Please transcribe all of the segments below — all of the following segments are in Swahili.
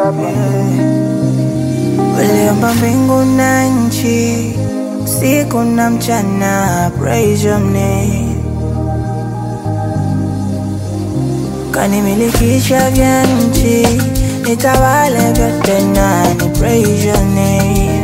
Uliumba mbingu na nchi, usiku na mchana, praise your name. Kanimilikisha vya nchi, nitawale vyote nani, praise your name.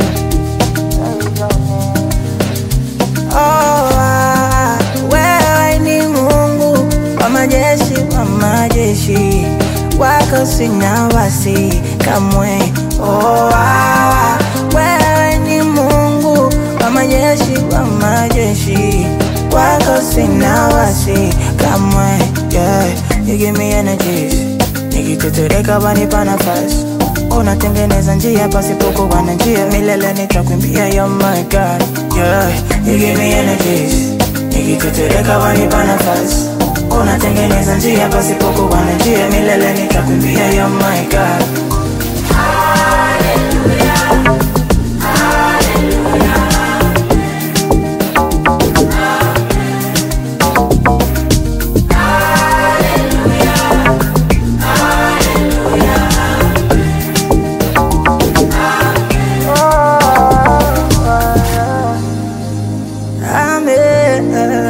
Oh, ah, wewe ni Mungu wa majeshi, wa majeshi, wako sina wasi kamwe. Oh, ah, wewe ni Mungu wa majeshi, wa majeshi, wako sina wasi kamwe. Yeah, you give me energies, nikitetereka wanipa nafasi unatengeneza njia pasipokuwa na njia, milele nitakwimbia. You're my God, yeah, you give me energies, nikitetereka wanipa nafasi unatengeneza njia pasipokuwa na njia, milele nitakwimbia. You're my God. Amen.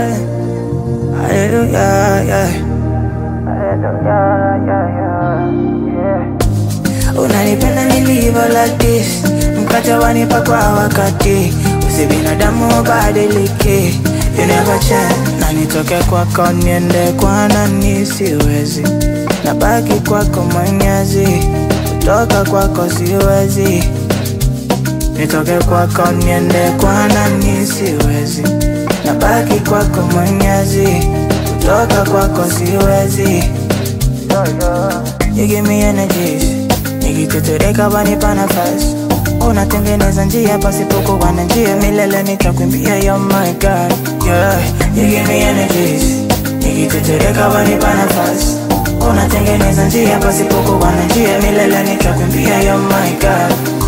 Hallelujah, yeah. Hallelujah, yeah, yeah, yeah. Unanipenda nilivyo like this, mkate wanipa kwa wakati, usi binadamu badilike, you never change. Na nitoke kwako niende kwa nani, siwezi, nabaki kwako Mwenyezi, kutoka kwako siwezi nitoke kwako niende kwa nani, siwezi, nabaki kwako Mwenyezi, kutoka kwako siwezi. You give me energies, nikitetereka wanipa nafasi, unatengeneza njia pasipokuwa na njia, milele nitakwimbia. You're my God, yeah. You give me energies, nikitetereka wanipa nafasi, unatengeneza njia pasipokuwa na njia, milele nitakwimbia. You're my God.